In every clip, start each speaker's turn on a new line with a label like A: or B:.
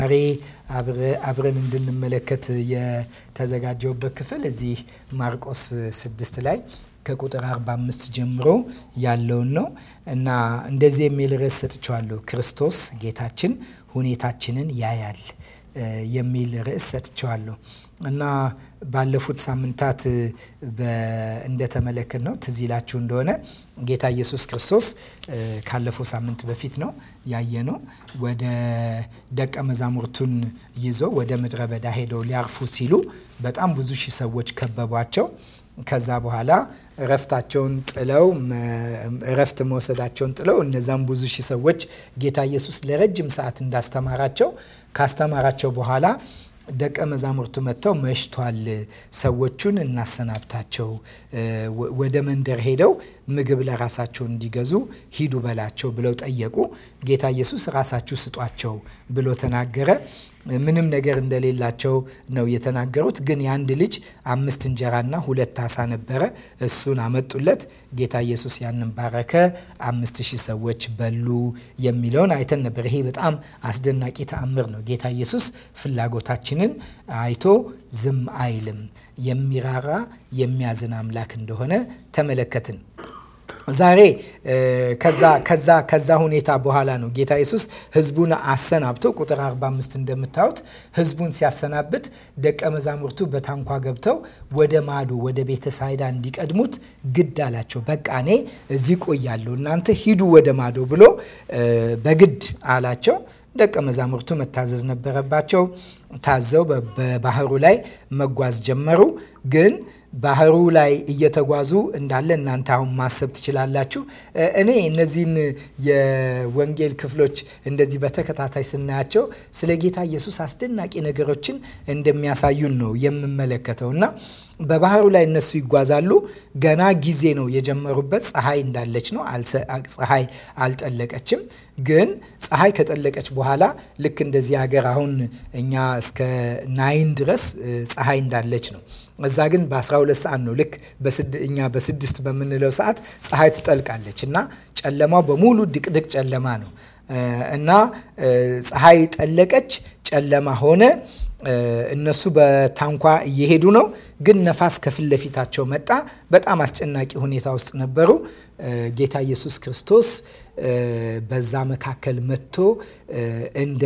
A: ዛሬ አብረን እንድንመለከት የተዘጋጀውበት ክፍል እዚህ ማርቆስ ስድስት ላይ ከቁጥር 45 ጀምሮ ያለውን ነው እና እንደዚህ የሚል ርዕስ ሰጥቸዋለሁ። ክርስቶስ ጌታችን ሁኔታችንን ያያል የሚል ርዕስ ሰጥቸዋለሁ እና ባለፉት ሳምንታት እንደተመለከት ነው ትዝ ይላችሁ እንደሆነ ጌታ ኢየሱስ ክርስቶስ ካለፈው ሳምንት በፊት ነው ያየ ነው ወደ ደቀ መዛሙርቱን ይዞ ወደ ምድረ በዳ ሄደው ሊያርፉ ሲሉ በጣም ብዙ ሺህ ሰዎች ከበቧቸው። ከዛ በኋላ እረፍታቸውን ጥለው እረፍት መውሰዳቸውን ጥለው እነዛም ብዙ ሺህ ሰዎች ጌታ ኢየሱስ ለረጅም ሰዓት እንዳስተማራቸው ካስተማራቸው በኋላ ደቀ መዛሙርቱ መጥተው መሽቷል፣ ሰዎቹን እናሰናብታቸው፣ ወደ መንደር ሄደው ምግብ ለራሳቸው እንዲገዙ ሂዱ በላቸው ብለው ጠየቁ። ጌታ ኢየሱስ ራሳችሁ ስጧቸው ብሎ ተናገረ። ምንም ነገር እንደሌላቸው ነው የተናገሩት። ግን የአንድ ልጅ አምስት እንጀራና ሁለት አሳ ነበረ። እሱን አመጡለት። ጌታ ኢየሱስ ያንን ባረከ። አምስት ሺህ ሰዎች በሉ የሚለውን አይተን ነበር። ይሄ በጣም አስደናቂ ተአምር ነው። ጌታ ኢየሱስ ፍላጎታችንን አይቶ ዝም አይልም። የሚራራ የሚያዝን አምላክ እንደሆነ ተመለከትን። ዛሬ ከዛ ከዛ ከዛ ሁኔታ በኋላ ነው ጌታ ኢየሱስ ህዝቡን አሰናብቶ ቁጥር 45 እንደምታዩት ህዝቡን ሲያሰናብት ደቀ መዛሙርቱ በታንኳ ገብተው ወደ ማዶ ወደ ቤተ ሳይዳ እንዲቀድሙት ግድ አላቸው። በቃ እኔ እዚህ ቆያለሁ፣ እናንተ ሂዱ ወደ ማዶ ብሎ በግድ አላቸው። ደቀ መዛሙርቱ መታዘዝ ነበረባቸው። ታዘው በባህሩ ላይ መጓዝ ጀመሩ ግን ባህሩ ላይ እየተጓዙ እንዳለ እናንተ አሁን ማሰብ ትችላላችሁ። እኔ እነዚህን የወንጌል ክፍሎች እንደዚህ በተከታታይ ስናያቸው ስለ ጌታ ኢየሱስ አስደናቂ ነገሮችን እንደሚያሳዩን ነው የምመለከተው እና በባህሩ ላይ እነሱ ይጓዛሉ። ገና ጊዜ ነው የጀመሩበት። ፀሐይ እንዳለች ነው። ፀሐይ አልጠለቀችም። ግን ፀሐይ ከጠለቀች በኋላ ልክ እንደዚህ ሀገር አሁን እኛ እስከ ናይን ድረስ ፀሐይ እንዳለች ነው። እዛ ግን በ12 ሰዓት ነው። ልክ እኛ በስድስት በምንለው ሰዓት ፀሐይ ትጠልቃለች እና ጨለማው በሙሉ ድቅድቅ ጨለማ ነው እና ፀሐይ ጠለቀች፣ ጨለማ ሆነ። እነሱ በታንኳ እየሄዱ ነው፣ ግን ነፋስ ከፊት ለፊታቸው መጣ። በጣም አስጨናቂ ሁኔታ ውስጥ ነበሩ። ጌታ ኢየሱስ ክርስቶስ በዛ መካከል መጥቶ እንደ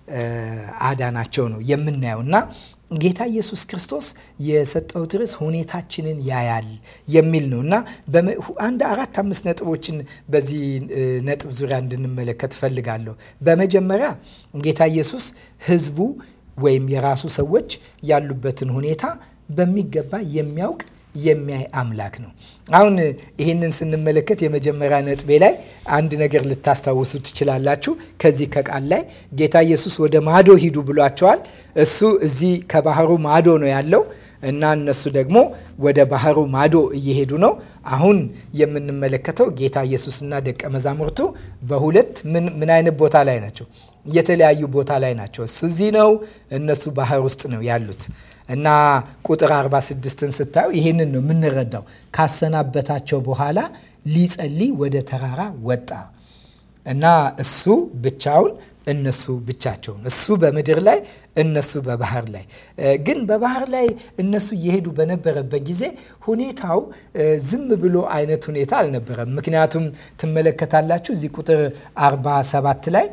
A: አዳናቸው ነው የምናየው እና ጌታ ኢየሱስ ክርስቶስ የሰጠው ርዕስ ሁኔታችንን ያያል የሚል ነው እና አንድ አራት አምስት ነጥቦችን በዚህ ነጥብ ዙሪያ እንድንመለከት እፈልጋለሁ። በመጀመሪያ ጌታ ኢየሱስ ሕዝቡ ወይም የራሱ ሰዎች ያሉበትን ሁኔታ በሚገባ የሚያውቅ የሚያይ አምላክ ነው። አሁን ይህንን ስንመለከት የመጀመሪያ ነጥቤ ላይ አንድ ነገር ልታስታውሱ ትችላላችሁ። ከዚህ ከቃል ላይ ጌታ ኢየሱስ ወደ ማዶ ሂዱ ብሏቸዋል። እሱ እዚህ ከባህሩ ማዶ ነው ያለው እና እነሱ ደግሞ ወደ ባህሩ ማዶ እየሄዱ ነው። አሁን የምንመለከተው ጌታ ኢየሱስና ደቀ መዛሙርቱ በሁለት ምን አይነት ቦታ ላይ ናቸው? የተለያዩ ቦታ ላይ ናቸው። እሱ እዚህ ነው፣ እነሱ ባህር ውስጥ ነው ያሉት። እና ቁጥር 46ን ስታዩ ይህንን ነው የምንረዳው። ካሰናበታቸው በኋላ ሊጸልይ ወደ ተራራ ወጣ እና እሱ ብቻውን እነሱ ብቻቸውን፣ እሱ በምድር ላይ እነሱ በባህር ላይ። ግን በባህር ላይ እነሱ እየሄዱ በነበረበት ጊዜ ሁኔታው ዝም ብሎ አይነት ሁኔታ አልነበረም። ምክንያቱም ትመለከታላችሁ እዚህ ቁጥር 47 ላይ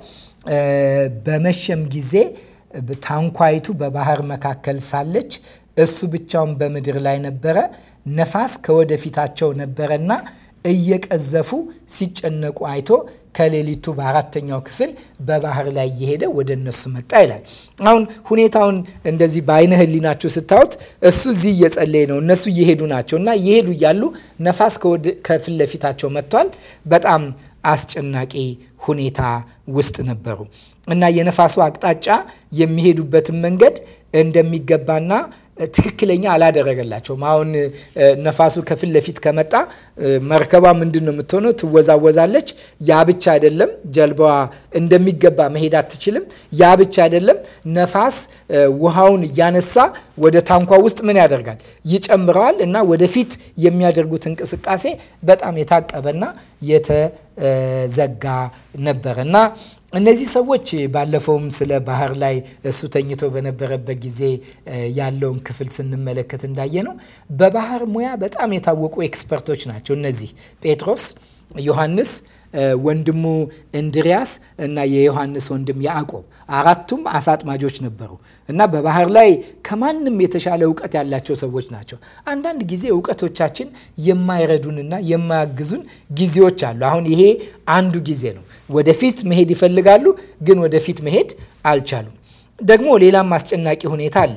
A: በመሸም ጊዜ ታንኳይቱ በባህር መካከል ሳለች እሱ ብቻውን በምድር ላይ ነበረ። ነፋስ ከወደፊታቸው ነበረና እየቀዘፉ ሲጨነቁ አይቶ ከሌሊቱ በአራተኛው ክፍል በባህር ላይ እየሄደ ወደ እነሱ መጣ ይላል። አሁን ሁኔታውን እንደዚህ በአይነ ህሊናችሁ ስታዩት እሱ እዚህ እየጸለየ ነው፣ እነሱ እየሄዱ ናቸው እና እየሄዱ እያሉ ነፋስ ከፊት ለፊታቸው መጥቷል። በጣም አስጨናቂ ሁኔታ ውስጥ ነበሩ እና የነፋሱ አቅጣጫ የሚሄዱበትን መንገድ እንደሚገባና ትክክለኛ አላደረገላቸውም። አሁን ነፋሱ ከፊት ለፊት ከመጣ መርከቧ ምንድን ነው የምትሆነው? ትወዛወዛለች። ያ ብቻ አይደለም፣ ጀልባዋ እንደሚገባ መሄድ አትችልም። ያ ብቻ አይደለም፣ ነፋስ ውሃውን እያነሳ ወደ ታንኳ ውስጥ ምን ያደርጋል? ይጨምረዋል እና ወደፊት የሚያደርጉት እንቅስቃሴ በጣም የታቀበና የተዘጋ ነበር እና እነዚህ ሰዎች ባለፈውም ስለ ባህር ላይ እሱ ተኝቶ በነበረበት ጊዜ ያለውን ክፍል ስንመለከት እንዳየ ነው በባህር ሙያ በጣም የታወቁ ኤክስፐርቶች ናቸው። እነዚህ ጴጥሮስ፣ ዮሐንስ ወንድሙ እንድሪያስ እና የዮሐንስ ወንድም ያዕቆብ አራቱም አሳ አጥማጆች ነበሩ እና በባህር ላይ ከማንም የተሻለ እውቀት ያላቸው ሰዎች ናቸው። አንዳንድ ጊዜ እውቀቶቻችን የማይረዱንና የማያግዙን ጊዜዎች አሉ። አሁን ይሄ አንዱ ጊዜ ነው። ወደፊት መሄድ ይፈልጋሉ፣ ግን ወደፊት መሄድ አልቻሉም። ደግሞ ሌላም አስጨናቂ ሁኔታ አለ።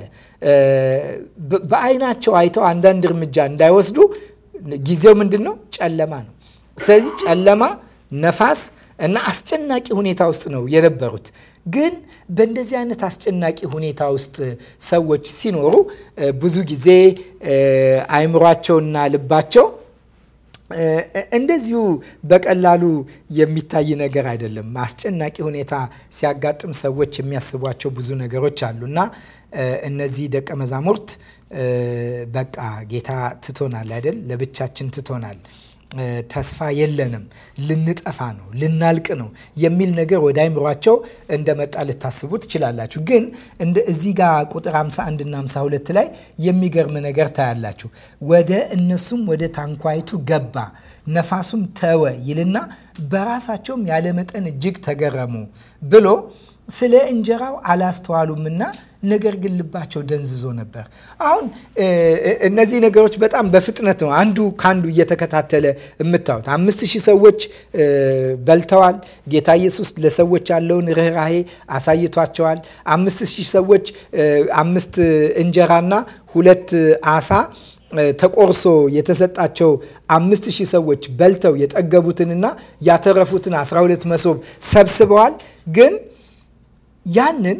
A: በአይናቸው አይተው አንዳንድ እርምጃ እንዳይወስዱ ጊዜው ምንድን ነው? ጨለማ ነው። ስለዚህ ጨለማ ነፋስ እና አስጨናቂ ሁኔታ ውስጥ ነው የነበሩት። ግን በእንደዚህ አይነት አስጨናቂ ሁኔታ ውስጥ ሰዎች ሲኖሩ ብዙ ጊዜ አይምሯቸውና ልባቸው እንደዚሁ በቀላሉ የሚታይ ነገር አይደለም። አስጨናቂ ሁኔታ ሲያጋጥም ሰዎች የሚያስቧቸው ብዙ ነገሮች አሉ እና እነዚህ ደቀ መዛሙርት በቃ ጌታ ትቶናል አይደል? ለብቻችን ትቶናል ተስፋ የለንም፣ ልንጠፋ ነው፣ ልናልቅ ነው የሚል ነገር ወደ አይምሯቸው እንደመጣ ልታስቡ ትችላላችሁ። ግን እንደ እዚህ ጋር ቁጥር 51 እና 52 ላይ የሚገርም ነገር ታያላችሁ። ወደ እነሱም ወደ ታንኳይቱ ገባ፣ ነፋሱም ተወ ይልና በራሳቸውም ያለመጠን እጅግ ተገረሙ ብሎ ስለ እንጀራው አላስተዋሉምና ነገር ግን ልባቸው ደንዝዞ ነበር። አሁን እነዚህ ነገሮች በጣም በፍጥነት ነው አንዱ ከአንዱ እየተከታተለ የምታዩት። አምስት ሺህ ሰዎች በልተዋል። ጌታ ኢየሱስ ለሰዎች ያለውን ርኅራሄ አሳይቷቸዋል። አምስት ሺህ ሰዎች አምስት እንጀራና ሁለት አሳ ተቆርሶ የተሰጣቸው አምስት ሺህ ሰዎች በልተው የጠገቡትንና ያተረፉትን 12 መሶብ ሰብስበዋል። ግን ያንን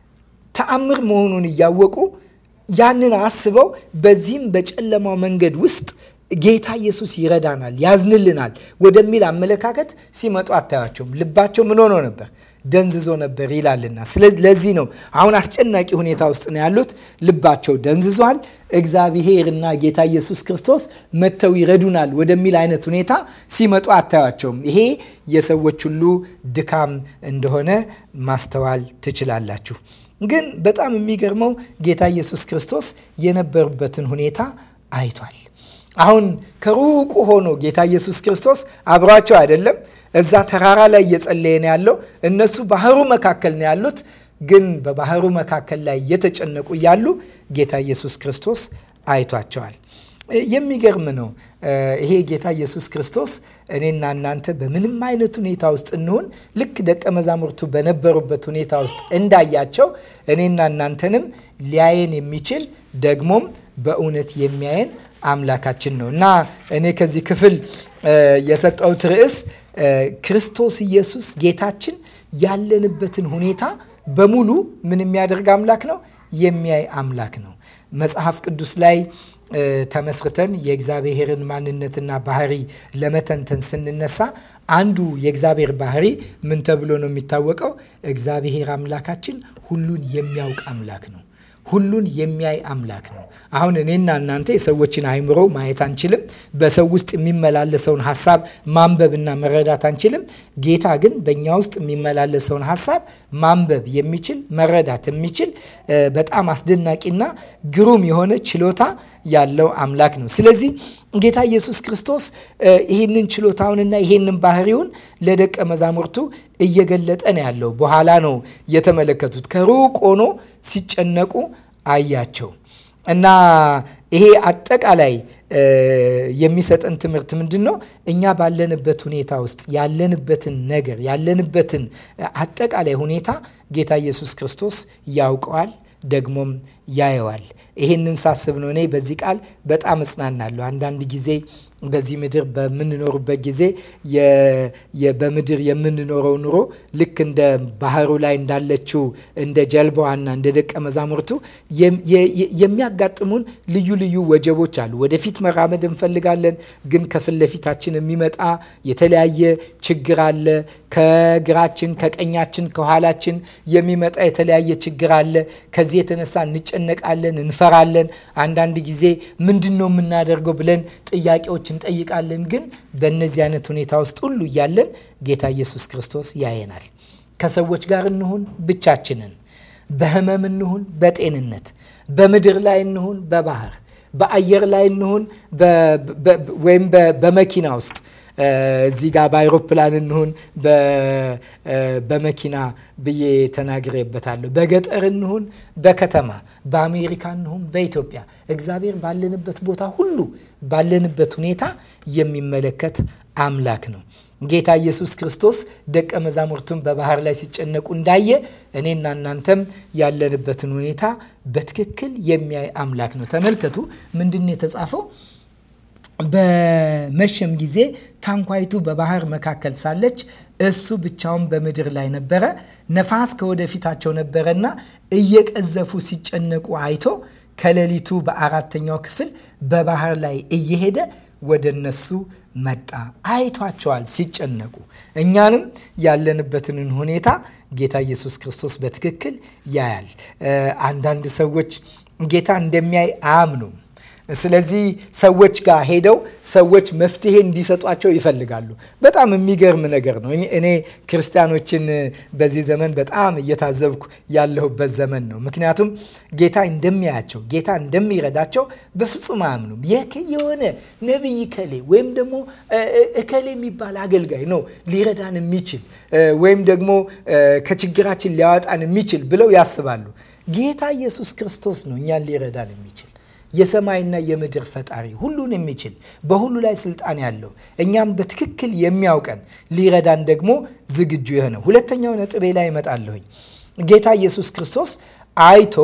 A: ተአምር መሆኑን እያወቁ ያንን አስበው በዚህም በጨለማው መንገድ ውስጥ ጌታ ኢየሱስ ይረዳናል፣ ያዝንልናል ወደሚል አመለካከት ሲመጡ አታያቸውም። ልባቸው ምን ሆኖ ነበር? ደንዝዞ ነበር ይላልና። ስለዚህ ለዚህ ነው አሁን አስጨናቂ ሁኔታ ውስጥ ነው ያሉት። ልባቸው ደንዝዟል። እግዚአብሔርና ጌታ ኢየሱስ ክርስቶስ መጥተው ይረዱናል ወደሚል አይነት ሁኔታ ሲመጡ አታያቸውም። ይሄ የሰዎች ሁሉ ድካም እንደሆነ ማስተዋል ትችላላችሁ። ግን በጣም የሚገርመው ጌታ ኢየሱስ ክርስቶስ የነበሩበትን ሁኔታ አይቷል። አሁን ከሩቁ ሆኖ ጌታ ኢየሱስ ክርስቶስ አብሯቸው አይደለም፣ እዛ ተራራ ላይ እየጸለየ ነው ያለው። እነሱ ባህሩ መካከል ነው ያሉት። ግን በባህሩ መካከል ላይ እየተጨነቁ እያሉ ጌታ ኢየሱስ ክርስቶስ አይቷቸዋል። የሚገርም ነው። ይሄ ጌታ ኢየሱስ ክርስቶስ እኔና እናንተ በምንም አይነት ሁኔታ ውስጥ እንሆን ልክ ደቀ መዛሙርቱ በነበሩበት ሁኔታ ውስጥ እንዳያቸው እኔና እናንተንም ሊያየን የሚችል ደግሞም በእውነት የሚያየን አምላካችን ነው እና እኔ ከዚህ ክፍል የሰጠሁት ርዕስ ክርስቶስ ኢየሱስ ጌታችን ያለንበትን ሁኔታ በሙሉ ምን የሚያደርግ አምላክ ነው? የሚያይ አምላክ ነው። መጽሐፍ ቅዱስ ላይ ተመስርተን የእግዚአብሔርን ማንነትና ባህሪ ለመተንተን ስንነሳ አንዱ የእግዚአብሔር ባህሪ ምን ተብሎ ነው የሚታወቀው? እግዚአብሔር አምላካችን ሁሉን የሚያውቅ አምላክ ነው። ሁሉን የሚያይ አምላክ ነው። አሁን እኔና እናንተ የሰዎችን አይምሮ ማየት አንችልም። በሰው ውስጥ የሚመላለሰውን ሀሳብ ማንበብና መረዳት አንችልም። ጌታ ግን በእኛ ውስጥ የሚመላለሰውን ሀሳብ ማንበብ የሚችል መረዳት የሚችል በጣም አስደናቂና ግሩም የሆነ ችሎታ ያለው አምላክ ነው። ስለዚህ ጌታ ኢየሱስ ክርስቶስ ይህንን ችሎታውንና ይህንን ባህሪውን ለደቀ መዛሙርቱ እየገለጠ ነው ያለው። በኋላ ነው የተመለከቱት። ከሩቅ ሆኖ ሲጨነቁ አያቸው እና ይሄ አጠቃላይ የሚሰጠን ትምህርት ምንድን ነው? እኛ ባለንበት ሁኔታ ውስጥ ያለንበትን ነገር ያለንበትን አጠቃላይ ሁኔታ ጌታ ኢየሱስ ክርስቶስ ያውቀዋል፣ ደግሞም ያየዋል። ይህንን ሳስብ ነው እኔ በዚህ ቃል በጣም እጽናናለሁ። አንዳንድ ጊዜ በዚህ ምድር በምንኖርበት ጊዜ በምድር የምንኖረው ኑሮ ልክ እንደ ባህሩ ላይ እንዳለችው እንደ ጀልባዋና እንደ ደቀ መዛሙርቱ የሚያጋጥሙን ልዩ ልዩ ወጀቦች አሉ። ወደፊት መራመድ እንፈልጋለን፣ ግን ከፊት ለፊታችን የሚመጣ የተለያየ ችግር አለ። ከግራችን፣ ከቀኛችን፣ ከኋላችን የሚመጣ የተለያየ ችግር አለ። ከዚህ የተነሳ እንጨነቃለን፣ እንፈራለን። አንዳንድ ጊዜ ምንድን ነው የምናደርገው ብለን ጥያቄዎች እንጠይቃለን። ግን በእነዚህ አይነት ሁኔታ ውስጥ ሁሉ እያለን ጌታ ኢየሱስ ክርስቶስ ያየናል። ከሰዎች ጋር እንሁን ብቻችንን፣ በህመም እንሁን በጤንነት፣ በምድር ላይ እንሁን በባህር፣ በአየር ላይ እንሁን ወይም በመኪና ውስጥ እዚህ ጋር በአይሮፕላን እንሁን በመኪና ብዬ ተናግሬበታለሁ። በገጠር እንሁን በከተማ፣ በአሜሪካ እንሁን በኢትዮጵያ፣ እግዚአብሔር ባለንበት ቦታ ሁሉ ባለንበት ሁኔታ የሚመለከት አምላክ ነው። ጌታ ኢየሱስ ክርስቶስ ደቀ መዛሙርቱን በባህር ላይ ሲጨነቁ እንዳየ እኔና እናንተም ያለንበትን ሁኔታ በትክክል የሚያይ አምላክ ነው። ተመልከቱ ምንድን የተጻፈው? በመሸም ጊዜ ታንኳይቱ በባህር መካከል ሳለች እሱ ብቻውን በምድር ላይ ነበረ። ነፋስ ከወደፊታቸው ነበረና እየቀዘፉ ሲጨነቁ አይቶ ከሌሊቱ በአራተኛው ክፍል በባህር ላይ እየሄደ ወደ እነሱ መጣ። አይቷቸዋል ሲጨነቁ። እኛንም ያለንበትን ሁኔታ ጌታ ኢየሱስ ክርስቶስ በትክክል ያያል። አንዳንድ ሰዎች ጌታ እንደሚያይ አያምኑም። ስለዚህ ሰዎች ጋር ሄደው ሰዎች መፍትሄ እንዲሰጧቸው ይፈልጋሉ። በጣም የሚገርም ነገር ነው። እኔ ክርስቲያኖችን በዚህ ዘመን በጣም እየታዘብኩ ያለሁበት ዘመን ነው። ምክንያቱም ጌታ እንደሚያያቸው፣ ጌታ እንደሚረዳቸው በፍጹም አያምኑም። የሆነ ነቢይ እከሌ ወይም ደግሞ እከሌ የሚባል አገልጋይ ነው ሊረዳን የሚችል ወይም ደግሞ ከችግራችን ሊያወጣን የሚችል ብለው ያስባሉ። ጌታ ኢየሱስ ክርስቶስ ነው እኛን ሊረዳን የሚችል የሰማይና የምድር ፈጣሪ ሁሉን የሚችል በሁሉ ላይ ስልጣን ያለው እኛም በትክክል የሚያውቀን ሊረዳን ደግሞ ዝግጁ የሆነ ሁለተኛው ነጥቤ ላይ እመጣለሁኝ። ጌታ ኢየሱስ ክርስቶስ አይቶ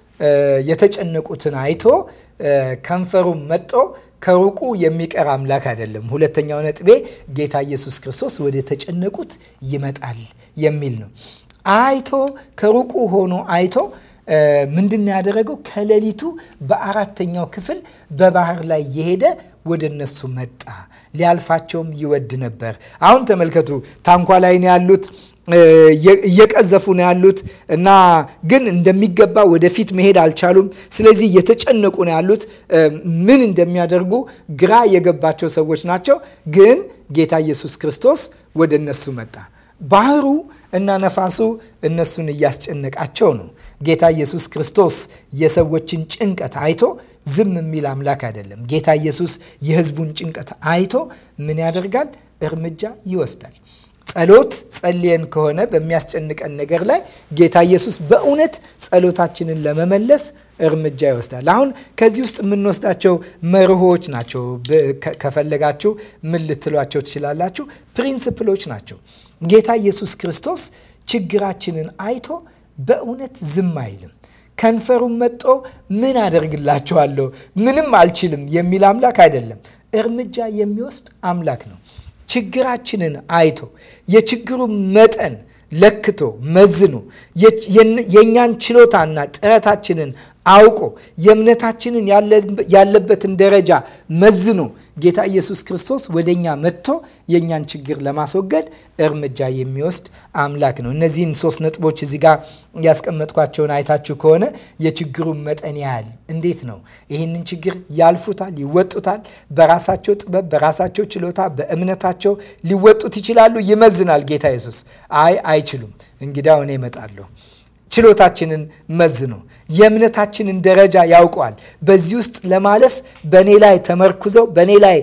A: የተጨነቁትን አይቶ ከንፈሩን መጦ ከሩቁ የሚቀር አምላክ አይደለም። ሁለተኛው ነጥቤ ጌታ ኢየሱስ ክርስቶስ ወደ ተጨነቁት ይመጣል የሚል ነው። አይቶ ከሩቁ ሆኖ አይቶ ምንድን ያደረገው? ከሌሊቱ በአራተኛው ክፍል በባህር ላይ የሄደ ወደ እነሱ መጣ። ሊያልፋቸውም ይወድ ነበር። አሁን ተመልከቱ፣ ታንኳ ላይ ነው ያሉት እየቀዘፉ ነው ያሉት እና ግን እንደሚገባ ወደፊት መሄድ አልቻሉም። ስለዚህ እየተጨነቁ ነው ያሉት። ምን እንደሚያደርጉ ግራ የገባቸው ሰዎች ናቸው። ግን ጌታ ኢየሱስ ክርስቶስ ወደ እነሱ መጣ። ባህሩ እና ነፋሱ እነሱን እያስጨነቃቸው ነው። ጌታ ኢየሱስ ክርስቶስ የሰዎችን ጭንቀት አይቶ ዝም የሚል አምላክ አይደለም። ጌታ ኢየሱስ የሕዝቡን ጭንቀት አይቶ ምን ያደርጋል? እርምጃ ይወስዳል። ጸሎት ጸልየን ከሆነ በሚያስጨንቀን ነገር ላይ ጌታ ኢየሱስ በእውነት ጸሎታችንን ለመመለስ እርምጃ ይወስዳል። አሁን ከዚህ ውስጥ የምንወስዳቸው መርሆች ናቸው። ከፈለጋችሁ ምን ልትሏቸው ትችላላችሁ? ፕሪንስፕሎች ናቸው። ጌታ ኢየሱስ ክርስቶስ ችግራችንን አይቶ በእውነት ዝም አይልም። ከንፈሩን መጦ ምን አደርግላችኋለሁ ምንም አልችልም የሚል አምላክ አይደለም። እርምጃ የሚወስድ አምላክ ነው። ችግራችንን አይቶ የችግሩን መጠን ለክቶ መዝኖ የእኛን ችሎታና ጥረታችንን አውቆ የእምነታችንን ያለበትን ደረጃ መዝኖ ጌታ ኢየሱስ ክርስቶስ ወደ እኛ መጥቶ የእኛን ችግር ለማስወገድ እርምጃ የሚወስድ አምላክ ነው። እነዚህን ሶስት ነጥቦች እዚህ ጋር ያስቀመጥኳቸውን አይታችሁ ከሆነ የችግሩን መጠን ያህል እንዴት ነው ይህንን ችግር ያልፉታል፣ ይወጡታል። በራሳቸው ጥበብ፣ በራሳቸው ችሎታ፣ በእምነታቸው ሊወጡት ይችላሉ። ይመዝናል ጌታ ኢየሱስ። አይ አይችሉም፣ እንግዲያው እኔ እመጣለሁ ችሎታችንን መዝኖ የእምነታችንን ደረጃ ያውቀዋል። በዚህ ውስጥ ለማለፍ በእኔ ላይ ተመርኩዘው በእኔ ላይ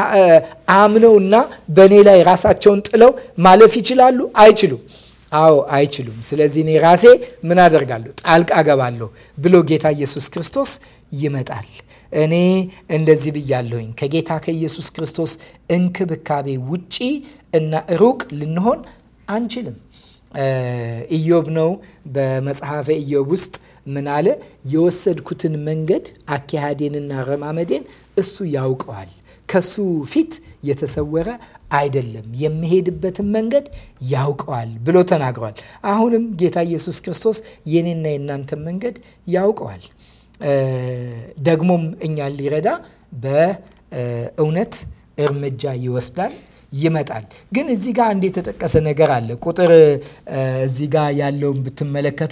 A: አምነውና በእኔ ላይ ራሳቸውን ጥለው ማለፍ ይችላሉ? አይችሉም። አዎ አይችሉም። ስለዚህ እኔ ራሴ ምን አደርጋለሁ? ጣልቃ ገባለሁ ብሎ ጌታ ኢየሱስ ክርስቶስ ይመጣል። እኔ እንደዚህ ብያለሁኝ። ከጌታ ከኢየሱስ ክርስቶስ እንክብካቤ ውጪ እና ሩቅ ልንሆን አንችልም። ኢዮብ ነው። በመጽሐፈ ኢዮብ ውስጥ ምን አለ? የወሰድኩትን መንገድ አካሄዴንና ረማመዴን እሱ ያውቀዋል ከሱ ፊት የተሰወረ አይደለም፣ የሚሄድበትን መንገድ ያውቀዋል ብሎ ተናግሯል። አሁንም ጌታ ኢየሱስ ክርስቶስ የኔና የእናንተን መንገድ ያውቀዋል። ደግሞም እኛን ሊረዳ በእውነት እርምጃ ይወስዳል ይመጣል። ግን እዚህ ጋር አንድ የተጠቀሰ ነገር አለ። ቁጥር እዚህ ጋር ያለውን ብትመለከቱ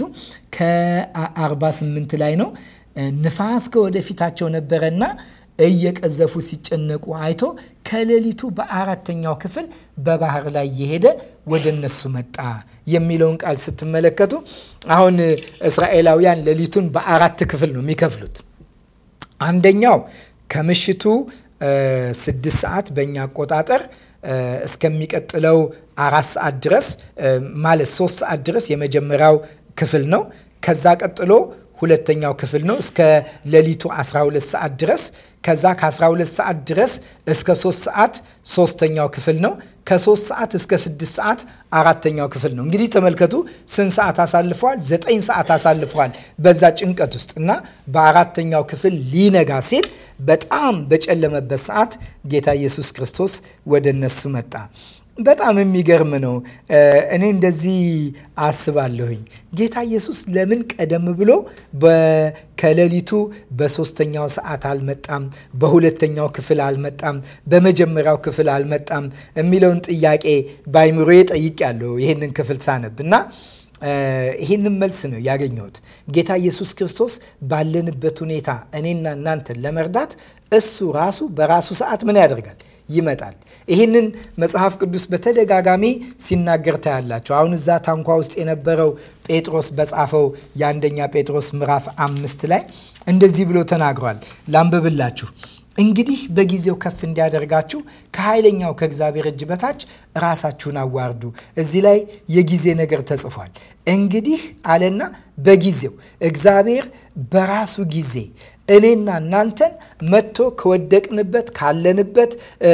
A: ከ48 ላይ ነው። ንፋስ ከወደፊታቸው ነበረና እየቀዘፉ ሲጨነቁ አይቶ ከሌሊቱ በአራተኛው ክፍል በባህር ላይ የሄደ ወደ እነሱ መጣ የሚለውን ቃል ስትመለከቱ አሁን እስራኤላውያን ሌሊቱን በአራት ክፍል ነው የሚከፍሉት። አንደኛው ከምሽቱ ስድስት ሰዓት በእኛ አቆጣጠር እስከሚቀጥለው አራት ሰዓት ድረስ ማለት ሶስት ሰዓት ድረስ የመጀመሪያው ክፍል ነው። ከዛ ቀጥሎ ሁለተኛው ክፍል ነው እስከ ሌሊቱ 12 ሰዓት ድረስ። ከዛ ከ12 ሰዓት ድረስ እስከ 3 ሰዓት ሶስተኛው ክፍል ነው። ከ3 ሰዓት እስከ 6 ሰዓት አራተኛው ክፍል ነው። እንግዲህ ተመልከቱ ስንት ሰዓት አሳልፈዋል? ዘጠኝ ሰዓት አሳልፈዋል በዛ ጭንቀት ውስጥ እና በአራተኛው ክፍል ሊነጋ ሲል በጣም በጨለመበት ሰዓት ጌታ ኢየሱስ ክርስቶስ ወደ እነሱ መጣ። በጣም የሚገርም ነው። እኔ እንደዚህ አስባለሁኝ። ጌታ ኢየሱስ ለምን ቀደም ብሎ ከሌሊቱ በሶስተኛው ሰዓት አልመጣም? በሁለተኛው ክፍል አልመጣም? በመጀመሪያው ክፍል አልመጣም? የሚለውን ጥያቄ በአይምሮዬ ጠይቄያለሁ ይህንን ክፍል ሳነብ እና ይህንን መልስ ነው ያገኘሁት። ጌታ ኢየሱስ ክርስቶስ ባለንበት ሁኔታ እኔና እናንተን ለመርዳት እሱ ራሱ በራሱ ሰዓት ምን ያደርጋል? ይመጣል። ይህንን መጽሐፍ ቅዱስ በተደጋጋሚ ሲናገር ታያላቸው። አሁን እዛ ታንኳ ውስጥ የነበረው ጴጥሮስ በጻፈው የአንደኛ ጴጥሮስ ምዕራፍ አምስት ላይ እንደዚህ ብሎ ተናግሯል። ላንብብላችሁ። እንግዲህ በጊዜው ከፍ እንዲያደርጋችሁ ከኃይለኛው ከእግዚአብሔር እጅ በታች ራሳችሁን አዋርዱ። እዚህ ላይ የጊዜ ነገር ተጽፏል። እንግዲህ አለና በጊዜው እግዚአብሔር በራሱ ጊዜ እኔና እናንተን መጥቶ ከወደቅንበት ካለንበት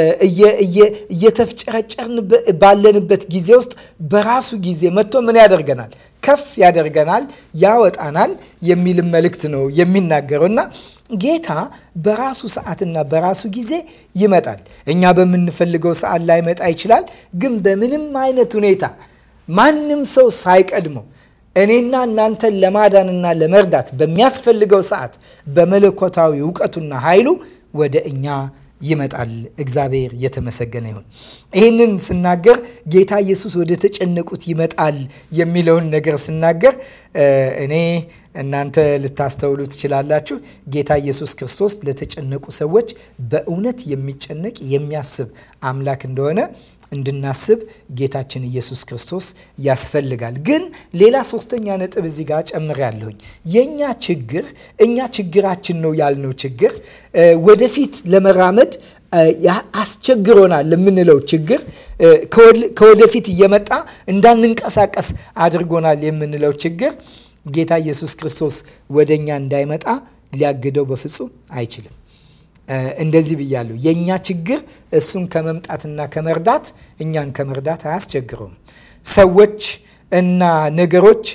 A: እየተፍጨረጨርን ባለንበት ጊዜ ውስጥ በራሱ ጊዜ መጥቶ ምን ያደርገናል? ከፍ ያደርገናል፣ ያወጣናል የሚልም መልእክት ነው የሚናገረው እና ጌታ በራሱ ሰዓትና በራሱ ጊዜ ይመጣል። እኛ በምንፈልገው ሰዓት ላይ መጣ ይችላል። ግን በምንም አይነት ሁኔታ ማንም ሰው ሳይቀድመው እኔና እናንተን ለማዳንና ለመርዳት በሚያስፈልገው ሰዓት በመለኮታዊ እውቀቱና ኃይሉ ወደ እኛ ይመጣል። እግዚአብሔር የተመሰገነ ይሁን። ይህንን ስናገር ጌታ ኢየሱስ ወደ ተጨነቁት ይመጣል የሚለውን ነገር ስናገር እኔ እናንተ ልታስተውሉ ትችላላችሁ። ጌታ ኢየሱስ ክርስቶስ ለተጨነቁ ሰዎች በእውነት የሚጨነቅ የሚያስብ አምላክ እንደሆነ እንድናስብ ጌታችን ኢየሱስ ክርስቶስ ያስፈልጋል። ግን ሌላ ሶስተኛ ነጥብ እዚህ ጋር ጨምሬያለሁኝ። የእኛ ችግር እኛ ችግራችን ነው ያልነው ችግር ወደፊት ለመራመድ አስቸግሮናል የምንለው ችግር ከወደፊት እየመጣ እንዳንንቀሳቀስ አድርጎናል የምንለው ችግር ጌታ ኢየሱስ ክርስቶስ ወደ እኛ እንዳይመጣ ሊያግደው በፍጹም አይችልም። እንደዚህ ብያለሁ። የእኛ ችግር እሱን ከመምጣትና ከመርዳት እኛን ከመርዳት አያስቸግረውም። ሰዎች እና ነገሮች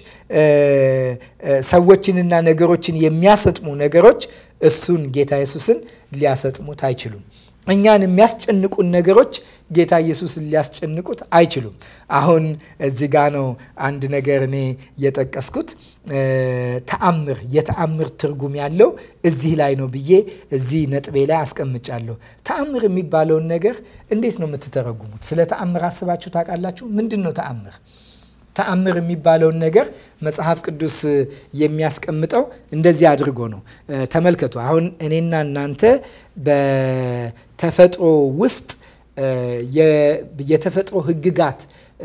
A: ሰዎችንና ነገሮችን የሚያሰጥሙ ነገሮች እሱን ጌታ ኢየሱስን ሊያሰጥሙት አይችሉም። እኛን የሚያስጨንቁን ነገሮች ጌታ ኢየሱስን ሊያስጨንቁት አይችሉም። አሁን እዚህ ጋ ነው አንድ ነገር እኔ የጠቀስኩት ተአምር፣ የተአምር ትርጉም ያለው እዚህ ላይ ነው ብዬ እዚህ ነጥቤ ላይ አስቀምጫለሁ። ተአምር የሚባለውን ነገር እንዴት ነው የምትተረጉሙት? ስለ ተአምር አስባችሁ ታውቃላችሁ? ምንድን ነው ተአምር? ተአምር የሚባለውን ነገር መጽሐፍ ቅዱስ የሚያስቀምጠው እንደዚህ አድርጎ ነው። ተመልከቱ። አሁን እኔና እናንተ በተፈጥሮ ውስጥ የተፈጥሮ ሕግጋት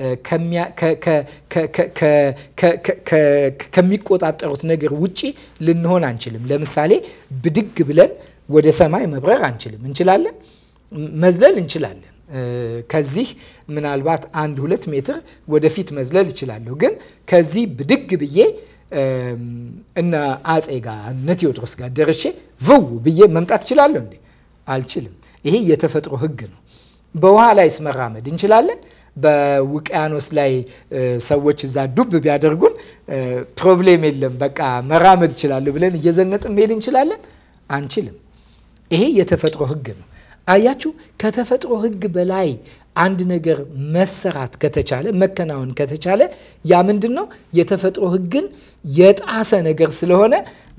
A: ከሚቆጣጠሩት ነገር ውጪ ልንሆን አንችልም። ለምሳሌ ብድግ ብለን ወደ ሰማይ መብረር አንችልም። እንችላለን? መዝለል እንችላለን። ከዚህ ምናልባት አንድ ሁለት ሜትር ወደፊት መዝለል እችላለሁ። ግን ከዚህ ብድግ ብዬ እነ አጼ ጋር እነ ቴዎድሮስ ጋር ደርሼቭው ብዬ መምጣት እችላለሁ እንዴ? አልችልም። ይሄ የተፈጥሮ ህግ ነው። በውሃ ላይስ መራመድ እንችላለን? በውቅያኖስ ላይ ሰዎች እዛ ዱብ ቢያደርጉን ፕሮብሌም የለም፣ በቃ መራመድ ይችላሉ ብለን እየዘነጥን መሄድ እንችላለን? አንችልም። ይሄ የተፈጥሮ ህግ ነው። አያችሁ፣ ከተፈጥሮ ህግ በላይ አንድ ነገር መሰራት ከተቻለ መከናወን ከተቻለ ያ ምንድን ነው? የተፈጥሮ ህግን የጣሰ ነገር ስለሆነ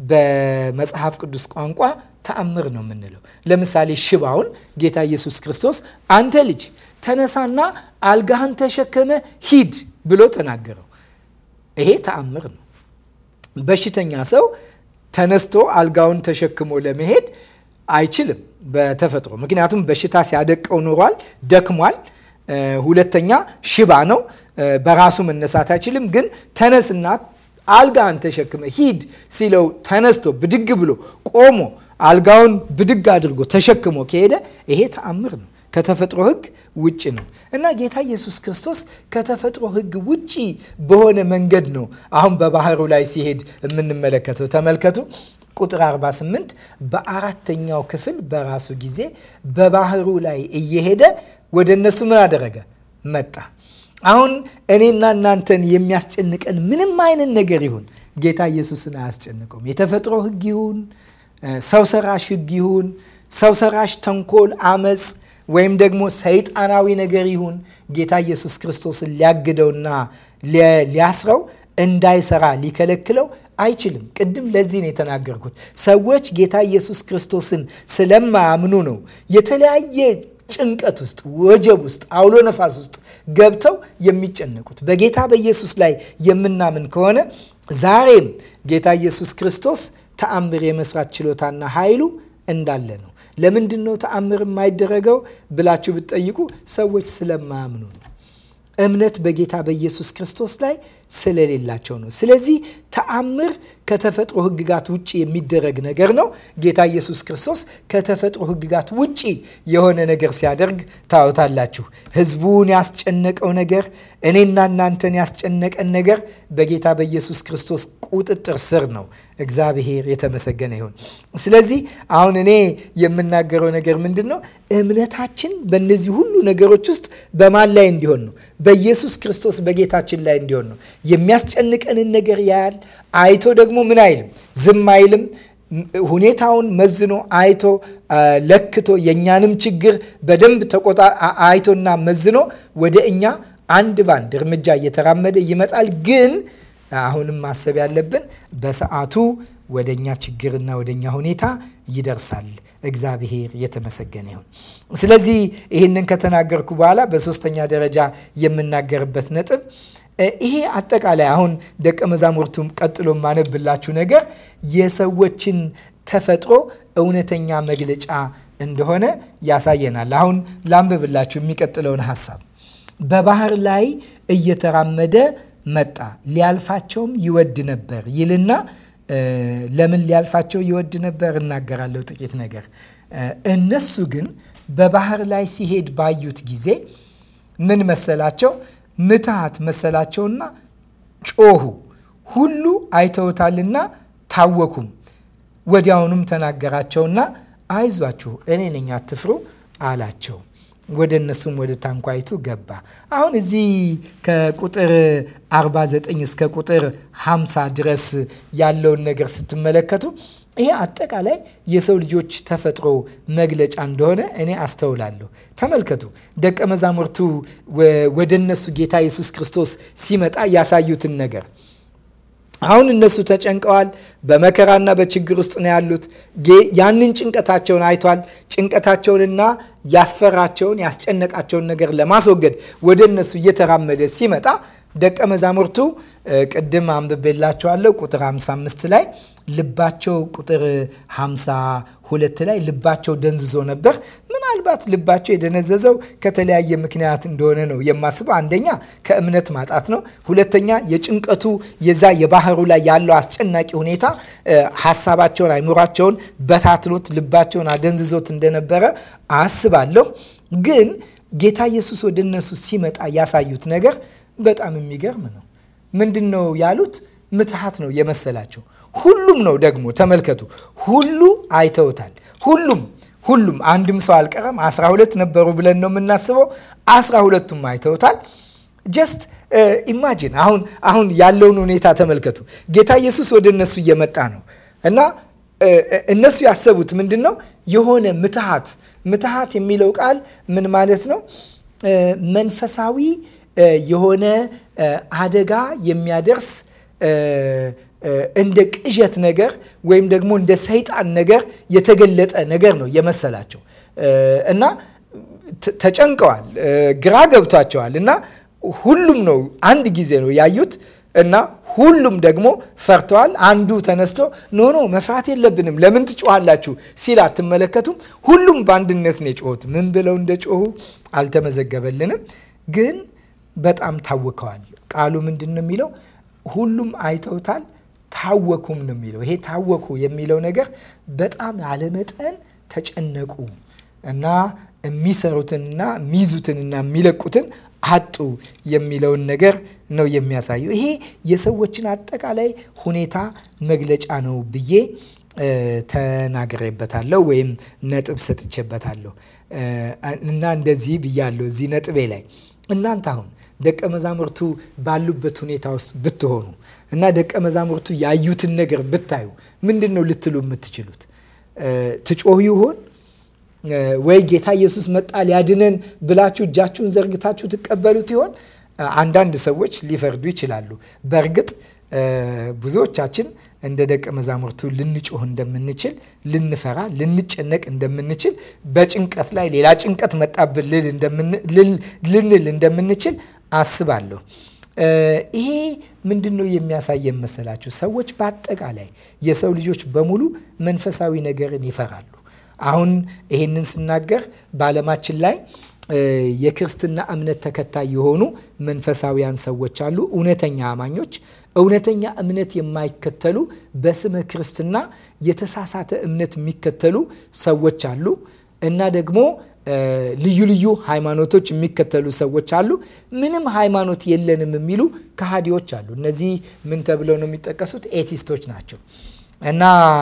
A: በመጽሐፍ ቅዱስ ቋንቋ ተአምር ነው የምንለው። ለምሳሌ ሽባውን ጌታ ኢየሱስ ክርስቶስ አንተ ልጅ ተነሳና አልጋህን ተሸከመ ሂድ ብሎ ተናገረው። ይሄ ተአምር ነው። በሽተኛ ሰው ተነስቶ አልጋውን ተሸክሞ ለመሄድ አይችልም በተፈጥሮ ምክንያቱም በሽታ ሲያደቀው ኖሯል፣ ደክሟል። ሁለተኛ ሽባ ነው፣ በራሱ መነሳት አይችልም። ግን ተነስና አልጋን ተሸክመ ሂድ ሲለው ተነስቶ ብድግ ብሎ ቆሞ አልጋውን ብድግ አድርጎ ተሸክሞ ከሄደ ይሄ ተአምር ነው። ከተፈጥሮ ሕግ ውጭ ነው እና ጌታ ኢየሱስ ክርስቶስ ከተፈጥሮ ሕግ ውጭ በሆነ መንገድ ነው አሁን በባህሩ ላይ ሲሄድ የምንመለከተው። ተመልከቱ ቁጥር 48 በአራተኛው ክፍል በራሱ ጊዜ በባህሩ ላይ እየሄደ ወደ እነሱ ምን አደረገ? መጣ። አሁን እኔና እናንተን የሚያስጨንቀን ምንም አይነት ነገር ይሁን ጌታ ኢየሱስን አያስጨንቀውም። የተፈጥሮ ሕግ ይሁን ሰው ሰራሽ ሕግ ይሁን ሰው ሰራሽ ተንኮል፣ አመፅ ወይም ደግሞ ሰይጣናዊ ነገር ይሁን ጌታ ኢየሱስ ክርስቶስን ሊያግደውና ሊያስረው እንዳይሰራ ሊከለክለው አይችልም። ቅድም ለዚህ ነው የተናገርኩት። ሰዎች ጌታ ኢየሱስ ክርስቶስን ስለማያምኑ ነው የተለያየ ጭንቀት ውስጥ፣ ወጀብ ውስጥ፣ አውሎ ነፋስ ውስጥ ገብተው የሚጨነቁት። በጌታ በኢየሱስ ላይ የምናምን ከሆነ ዛሬም ጌታ ኢየሱስ ክርስቶስ ተአምር የመስራት ችሎታና ኃይሉ እንዳለ ነው። ለምንድን ነው ተአምር የማይደረገው ብላችሁ ብትጠይቁ ሰዎች ስለማያምኑ ነው። እምነት በጌታ በኢየሱስ ክርስቶስ ላይ ስለሌላቸው ነው። ስለዚህ ተአምር ከተፈጥሮ ሕግጋት ውጭ የሚደረግ ነገር ነው። ጌታ ኢየሱስ ክርስቶስ ከተፈጥሮ ሕግጋት ውጭ የሆነ ነገር ሲያደርግ ታወታላችሁ። ሕዝቡን ያስጨነቀው ነገር፣ እኔና እናንተን ያስጨነቀን ነገር በጌታ በኢየሱስ ክርስቶስ ቁጥጥር ስር ነው። እግዚአብሔር የተመሰገነ ይሁን። ስለዚህ አሁን እኔ የምናገረው ነገር ምንድን ነው? እምነታችን በእነዚህ ሁሉ ነገሮች ውስጥ በማን ላይ እንዲሆን ነው? በኢየሱስ ክርስቶስ በጌታችን ላይ እንዲሆን ነው። የሚያስጨንቀንን ነገር ያያል። አይቶ ደግሞ ምን አይልም፣ ዝም አይልም። ሁኔታውን መዝኖ አይቶ ለክቶ የእኛንም ችግር በደንብ ተቆጣ አይቶና መዝኖ ወደ እኛ አንድ ባንድ እርምጃ እየተራመደ ይመጣል። ግን አሁንም ማሰብ ያለብን በሰዓቱ ወደኛ ችግርና ወደኛ ሁኔታ ይደርሳል። እግዚአብሔር የተመሰገነ ይሁን። ስለዚህ ይህንን ከተናገርኩ በኋላ በሶስተኛ ደረጃ የምናገርበት ነጥብ ይሄ አጠቃላይ አሁን ደቀ መዛሙርቱም ቀጥሎ ማነብላችሁ ነገር የሰዎችን ተፈጥሮ እውነተኛ መግለጫ እንደሆነ ያሳየናል። አሁን ላንብብላችሁ የሚቀጥለውን ሀሳብ በባህር ላይ እየተራመደ መጣ፣ ሊያልፋቸውም ይወድ ነበር ይልና ለምን ሊያልፋቸው ይወድ ነበር እናገራለሁ ጥቂት ነገር። እነሱ ግን በባህር ላይ ሲሄድ ባዩት ጊዜ ምን መሰላቸው? ምትሃት መሰላቸውና ጮሁ። ሁሉ አይተውታልና ታወኩም። ወዲያውኑም ተናገራቸውና አይዟችሁ እኔ ነኝ አትፍሩ አላቸው። ወደ እነሱም ወደ ታንኳይቱ ገባ። አሁን እዚህ ከቁጥር 49 እስከ ቁጥር 50 ድረስ ያለውን ነገር ስትመለከቱ ይሄ አጠቃላይ የሰው ልጆች ተፈጥሮ መግለጫ እንደሆነ እኔ አስተውላለሁ። ተመልከቱ፣ ደቀ መዛሙርቱ ወደ እነሱ ጌታ ኢየሱስ ክርስቶስ ሲመጣ ያሳዩትን ነገር አሁን እነሱ ተጨንቀዋል። በመከራና በችግር ውስጥ ነው ያሉት። ያንን ጭንቀታቸውን አይቷል። ጭንቀታቸውንና ያስፈራቸውን ያስጨነቃቸውን ነገር ለማስወገድ ወደ እነሱ እየተራመደ ሲመጣ ደቀ መዛሙርቱ ቅድም አንብቤላቸዋለሁ ቁጥር 55 ላይ ልባቸው ቁጥር 52 ላይ ልባቸው ደንዝዞ ነበር። ምናልባት ልባቸው የደነዘዘው ከተለያየ ምክንያት እንደሆነ ነው የማስበው። አንደኛ ከእምነት ማጣት ነው። ሁለተኛ የጭንቀቱ የዛ የባህሩ ላይ ያለው አስጨናቂ ሁኔታ ሀሳባቸውን፣ አይምሯቸውን በታትኖት ልባቸውን አደንዝዞት እንደነበረ አስባለሁ። ግን ጌታ ኢየሱስ ወደ እነሱ ሲመጣ ያሳዩት ነገር በጣም የሚገርም ነው። ምንድን ነው ያሉት? ምትሃት ነው የመሰላቸው። ሁሉም ነው ደግሞ ተመልከቱ፣ ሁሉ አይተውታል። ሁሉም ሁሉም አንድም ሰው አልቀረም። አስራ ሁለት ነበሩ ብለን ነው የምናስበው። አስራ ሁለቱም አይተውታል። ጀስት ኢማጂን አሁን አሁን ያለውን ሁኔታ ተመልከቱ። ጌታ ኢየሱስ ወደ እነሱ እየመጣ ነው እና እነሱ ያሰቡት ምንድን ነው? የሆነ ምትሃት ምትሃት የሚለው ቃል ምን ማለት ነው? መንፈሳዊ የሆነ አደጋ የሚያደርስ እንደ ቅዠት ነገር ወይም ደግሞ እንደ ሰይጣን ነገር የተገለጠ ነገር ነው የመሰላቸው እና ተጨንቀዋል፣ ግራ ገብቷቸዋል እና ሁሉም ነው አንድ ጊዜ ነው ያዩት እና ሁሉም ደግሞ ፈርተዋል። አንዱ ተነስቶ ኖ ኖ መፍራት የለብንም ለምን ትጮኋላችሁ ሲል አትመለከቱም? ሁሉም በአንድነት ነው የጮሁት። ምን ብለው እንደ ጮሁ አልተመዘገበልንም፣ ግን በጣም ታውከዋል። ቃሉ ምንድን ነው የሚለው? ሁሉም አይተውታል፣ ታወኩም ነው የሚለው። ይሄ ታወኩ የሚለው ነገር በጣም ያለመጠን ተጨነቁ እና የሚሰሩትንና የሚይዙትንና የሚለቁትን አጡ የሚለውን ነገር ነው የሚያሳየው። ይሄ የሰዎችን አጠቃላይ ሁኔታ መግለጫ ነው ብዬ ተናግሬበታለሁ ወይም ነጥብ ሰጥቼበታለሁ እና እንደዚህ ብያለሁ እዚህ ነጥቤ ላይ እናንተ አሁን ደቀ መዛሙርቱ ባሉበት ሁኔታ ውስጥ ብትሆኑ እና ደቀ መዛሙርቱ ያዩትን ነገር ብታዩ ምንድን ነው ልትሉ የምትችሉት? ትጮህ ይሆን ወይ ጌታ ኢየሱስ መጣ ሊያድነን ብላችሁ እጃችሁን ዘርግታችሁ ትቀበሉት ይሆን? አንዳንድ ሰዎች ሊፈርዱ ይችላሉ። በእርግጥ ብዙዎቻችን እንደ ደቀ መዛሙርቱ ልንጮህ እንደምንችል፣ ልንፈራ፣ ልንጨነቅ እንደምንችል፣ በጭንቀት ላይ ሌላ ጭንቀት መጣብን ልንል እንደምንችል አስባለሁ። ይሄ ምንድን ነው የሚያሳየን መሰላችሁ? ሰዎች በአጠቃላይ የሰው ልጆች በሙሉ መንፈሳዊ ነገርን ይፈራሉ። አሁን ይሄንን ስናገር በዓለማችን ላይ የክርስትና እምነት ተከታይ የሆኑ መንፈሳዊያን ሰዎች አሉ። እውነተኛ አማኞች፣ እውነተኛ እምነት የማይከተሉ በስመ ክርስትና የተሳሳተ እምነት የሚከተሉ ሰዎች አሉ እና ደግሞ ልዩ ልዩ ሃይማኖቶች የሚከተሉ ሰዎች አሉ። ምንም ሃይማኖት የለንም የሚሉ ከሃዲዎች አሉ። እነዚህ ምን ተብለው ነው የሚጠቀሱት? ኤቲስቶች ናቸው። እና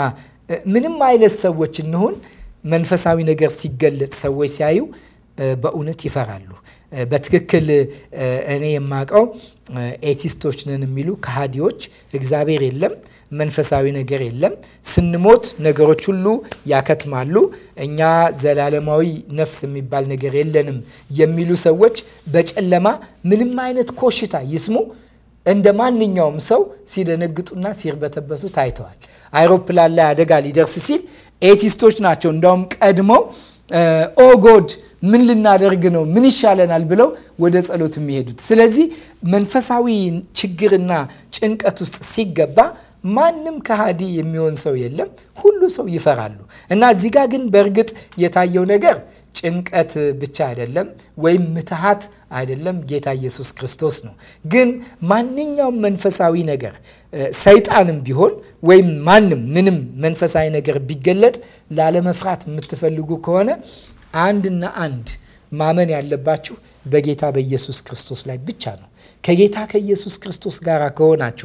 A: ምንም አይነት ሰዎች እንሆን መንፈሳዊ ነገር ሲገለጥ ሰዎች ሲያዩ በእውነት ይፈራሉ። በትክክል እኔ የማውቀው ኤቲስቶች ነን የሚሉ ከሃዲዎች እግዚአብሔር የለም፣ መንፈሳዊ ነገር የለም፣ ስንሞት ነገሮች ሁሉ ያከትማሉ፣ እኛ ዘላለማዊ ነፍስ የሚባል ነገር የለንም የሚሉ ሰዎች በጨለማ ምንም አይነት ኮሽታ ይስሙ እንደ ማንኛውም ሰው ሲደነግጡና ሲርበተበቱ ታይተዋል። አይሮፕላን ላይ አደጋ ሊደርስ ሲል ኤቲስቶች ናቸው እንዳውም ቀድመው ኦ ጎድ ምን ልናደርግ ነው? ምን ይሻለናል? ብለው ወደ ጸሎት የሚሄዱት። ስለዚህ መንፈሳዊ ችግርና ጭንቀት ውስጥ ሲገባ ማንም ከሃዲ የሚሆን ሰው የለም። ሁሉ ሰው ይፈራሉ። እና እዚህ ጋር ግን በእርግጥ የታየው ነገር ጭንቀት ብቻ አይደለም፣ ወይም ምትሃት አይደለም። ጌታ ኢየሱስ ክርስቶስ ነው። ግን ማንኛውም መንፈሳዊ ነገር ሰይጣንም ቢሆን ወይም ማንም ምንም መንፈሳዊ ነገር ቢገለጥ ላለመፍራት የምትፈልጉ ከሆነ አንድና አንድ ማመን ያለባችሁ በጌታ በኢየሱስ ክርስቶስ ላይ ብቻ ነው። ከጌታ ከኢየሱስ ክርስቶስ ጋር ከሆናችሁ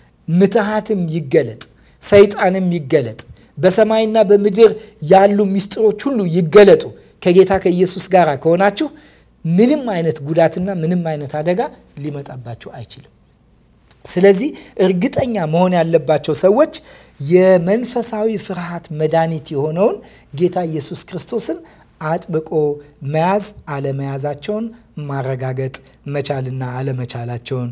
A: ምትሃትም ይገለጥ፣ ሰይጣንም ይገለጥ፣ በሰማይና በምድር ያሉ ምስጢሮች ሁሉ ይገለጡ ከጌታ ከኢየሱስ ጋር ከሆናችሁ ምንም አይነት ጉዳትና ምንም አይነት አደጋ ሊመጣባችሁ አይችልም። ስለዚህ እርግጠኛ መሆን ያለባቸው ሰዎች የመንፈሳዊ ፍርሃት መድኃኒት የሆነውን ጌታ ኢየሱስ ክርስቶስን አጥብቆ መያዝ አለመያዛቸውን ማረጋገጥ መቻልና አለመቻላቸውን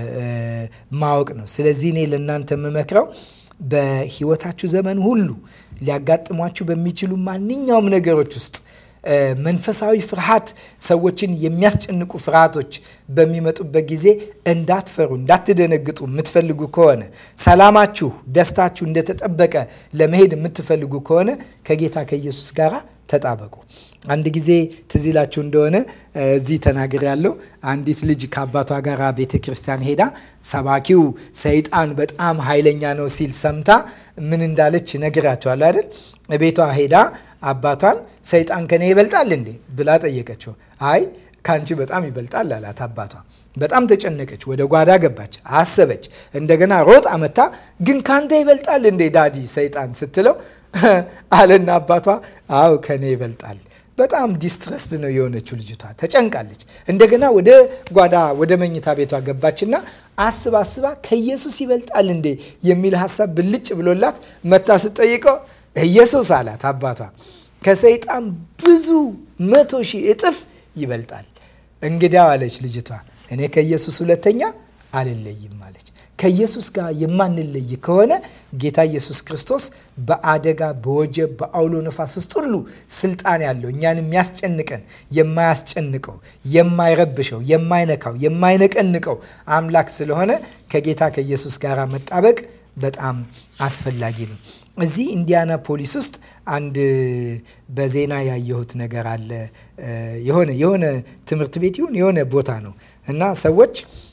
A: ማወቅ ነው። ስለዚህ እኔ ለእናንተ የምመክረው በሕይወታችሁ ዘመን ሁሉ ሊያጋጥሟችሁ በሚችሉ ማንኛውም ነገሮች ውስጥ መንፈሳዊ ፍርሃት ሰዎችን የሚያስጨንቁ ፍርሃቶች በሚመጡበት ጊዜ እንዳትፈሩ፣ እንዳትደነግጡ የምትፈልጉ ከሆነ ሰላማችሁ፣ ደስታችሁ እንደተጠበቀ ለመሄድ የምትፈልጉ ከሆነ ከጌታ ከኢየሱስ ጋር ተጣበቁ። አንድ ጊዜ ትዝ ይላችሁ እንደሆነ እዚህ ተናግር ያለው አንዲት ልጅ ከአባቷ ጋር ቤተ ክርስቲያን ሄዳ ሰባኪው ሰይጣን በጣም ኃይለኛ ነው ሲል ሰምታ ምን እንዳለች ነግራቸዋል አይደል? ቤቷ ሄዳ አባቷን ሰይጣን ከኔ ይበልጣል እንዴ ብላ ጠየቀችው። አይ ከአንቺ በጣም ይበልጣል አላት አባቷ። በጣም ተጨነቀች። ወደ ጓዳ ገባች፣ አሰበች። እንደገና ሮጥ አመታ ግን ካንተ ይበልጣል እንዴ ዳዲ ሰይጣን ስትለው አለና አባቷ አው ከኔ ይበልጣል። በጣም ዲስትረስድ ነው የሆነችው ልጅቷ፣ ተጨንቃለች። እንደገና ወደ ጓዳ ወደ መኝታ ቤቷ ገባችና አስባ አስባ ከኢየሱስ ይበልጣል እንዴ የሚል ሀሳብ ብልጭ ብሎላት መታ ስጠይቀው ኢየሱስ አላት አባቷ ከሰይጣን ብዙ መቶ ሺህ እጥፍ ይበልጣል። እንግዲያው አለች ልጅቷ እኔ ከኢየሱስ ሁለተኛ አልለይም አለች። ከኢየሱስ ጋር የማንለይ ከሆነ ጌታ ኢየሱስ ክርስቶስ በአደጋ በወጀብ በአውሎ ነፋስ ውስጥ ሁሉ ስልጣን ያለው እኛን የሚያስጨንቀን የማያስጨንቀው የማይረብሸው የማይነካው የማይነቀንቀው አምላክ ስለሆነ ከጌታ ከኢየሱስ ጋር መጣበቅ በጣም አስፈላጊ ነው። እዚህ ኢንዲያና ፖሊስ ውስጥ አንድ በዜና ያየሁት ነገር አለ። የሆነ የሆነ ትምህርት ቤት ይሁን የሆነ ቦታ ነው እና ሰዎች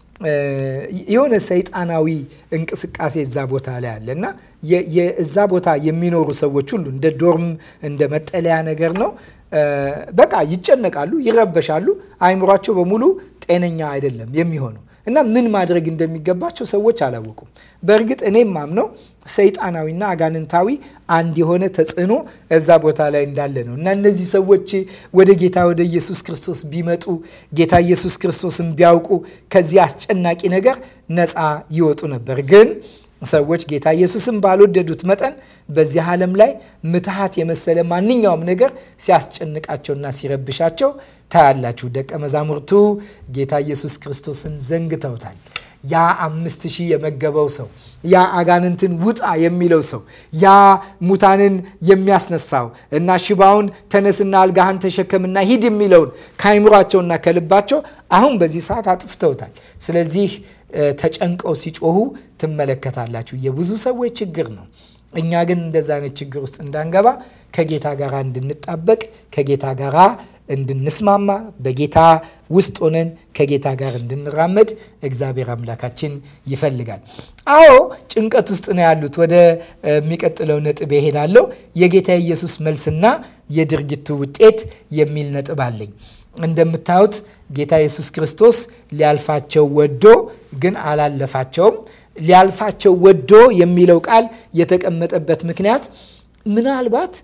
A: የሆነ ሰይጣናዊ እንቅስቃሴ እዛ ቦታ ላይ አለ እና እዛ ቦታ የሚኖሩ ሰዎች ሁሉ እንደ ዶርም እንደ መጠለያ ነገር ነው። በቃ ይጨነቃሉ፣ ይረበሻሉ። አይምሯቸው በሙሉ ጤነኛ አይደለም የሚሆነው እና ምን ማድረግ እንደሚገባቸው ሰዎች አላወቁም። በእርግጥ እኔም ማምነው ሰይጣናዊና አጋንንታዊ አንድ የሆነ ተጽዕኖ እዛ ቦታ ላይ እንዳለ ነው እና እነዚህ ሰዎች ወደ ጌታ ወደ ኢየሱስ ክርስቶስ ቢመጡ ጌታ ኢየሱስ ክርስቶስን ቢያውቁ ከዚህ አስጨናቂ ነገር ነፃ ይወጡ ነበር ግን ሰዎች ጌታ ኢየሱስን ባልወደዱት መጠን በዚህ ዓለም ላይ ምትሃት የመሰለ ማንኛውም ነገር ሲያስጨንቃቸውና ሲረብሻቸው ታያላችሁ። ደቀ መዛሙርቱ ጌታ ኢየሱስ ክርስቶስን ዘንግተውታል። ያ አምስት ሺህ የመገበው ሰው፣ ያ አጋንንትን ውጣ የሚለው ሰው፣ ያ ሙታንን የሚያስነሳው እና ሽባውን ተነስና አልጋህን ተሸከምና ሂድ የሚለውን ከአይምሯቸውና ከልባቸው አሁን በዚህ ሰዓት አጥፍተውታል። ስለዚህ ተጨንቀው ሲጮሁ ትመለከታላችሁ። የብዙ ሰዎች ችግር ነው። እኛ ግን እንደዛ አይነት ችግር ውስጥ እንዳንገባ ከጌታ ጋር እንድንጣበቅ ከጌታ ጋር እንድንስማማ በጌታ ውስጥ ሆነን ከጌታ ጋር እንድንራመድ እግዚአብሔር አምላካችን ይፈልጋል። አዎ ጭንቀት ውስጥ ነው ያሉት። ወደ የሚቀጥለው ነጥብ ይሄዳለሁ። የጌታ ኢየሱስ መልስና የድርጊቱ ውጤት የሚል ነጥብ አለኝ። እንደምታዩት ጌታ ኢየሱስ ክርስቶስ ሊያልፋቸው ወዶ ግን አላለፋቸውም። ሊያልፋቸው ወዶ የሚለው ቃል የተቀመጠበት ምክንያት ምናልባት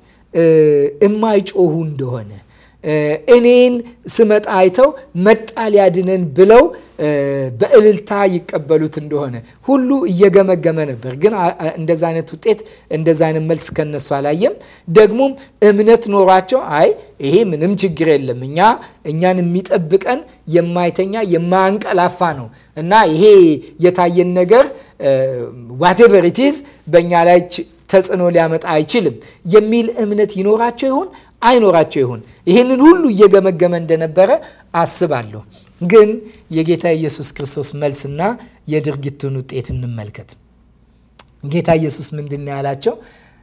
A: እማይጮሁ እንደሆነ እኔን ስመጣ አይተው መጣ ሊያድነን ብለው በእልልታ ይቀበሉት እንደሆነ ሁሉ እየገመገመ ነበር። ግን እንደዛ አይነት ውጤት እንደዛ አይነት መልስ ከነሱ አላየም። ደግሞም እምነት ኖሯቸው አይ ይሄ ምንም ችግር የለም እኛ እኛን የሚጠብቀን የማይተኛ የማያንቀላፋ ነው እና ይሄ የታየን ነገር ዋቴቨር ኢት በእኛ ላይ ተጽዕኖ ሊያመጣ አይችልም የሚል እምነት ይኖራቸው ይሆን አይኖራቸው ይሆን? ይህንን ሁሉ እየገመገመ እንደነበረ አስባለሁ። ግን የጌታ ኢየሱስ ክርስቶስ መልስና የድርጊቱን ውጤት እንመልከት። ጌታ ኢየሱስ ምንድን ነው ያላቸው?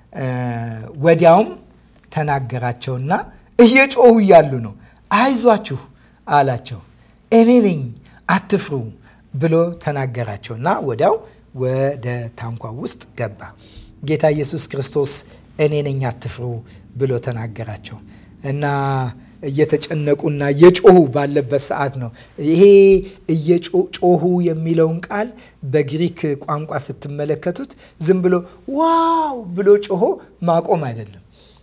A: ወዲያውም ተናገራቸውና እየጮሁ እያሉ ነው አይዟችሁ አላቸው። እኔ ነኝ አትፍሩ ብሎ ተናገራቸውና ወዲያው ወደ ታንኳ ውስጥ ገባ። ጌታ ኢየሱስ ክርስቶስ እኔ ነኝ አትፍሩ ብሎ ተናገራቸው እና እየተጨነቁና እየጮሁ ባለበት ሰዓት ነው። ይሄ እየጮሁ የሚለውን ቃል በግሪክ ቋንቋ ስትመለከቱት ዝም ብሎ ዋው ብሎ ጮሆ ማቆም አይደለም፣